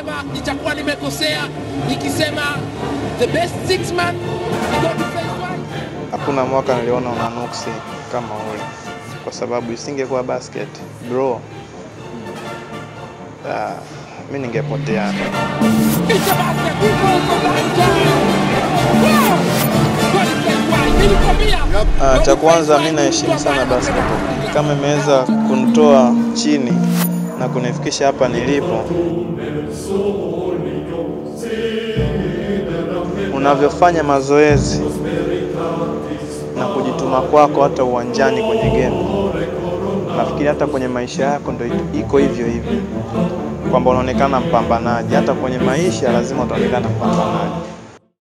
kusema nitakuwa nimekosea nikisema the best six man go to phase one. Hakuna mwaka niliona una nuksi kama ule, kwa sababu isingekuwa basket bro, ah, mi ningepotea. It's a basket. Who goes for Lanta? Wow! Go to phase one. Nilikwambia. Ah, Go cha to kwanza phase mi one. naheshimu sana Mtu ambaye basketball, anapenda kama imeweza kunitoa chini na kunifikisha hapa nilipo, unavyofanya mazoezi na kujituma kwako hata uwanjani kwenye game, nafikiri hata kwenye maisha yako ndo iko hivyo hivyo, kwamba unaonekana mpambanaji. Hata kwenye maisha lazima utaonekana mpambanaji.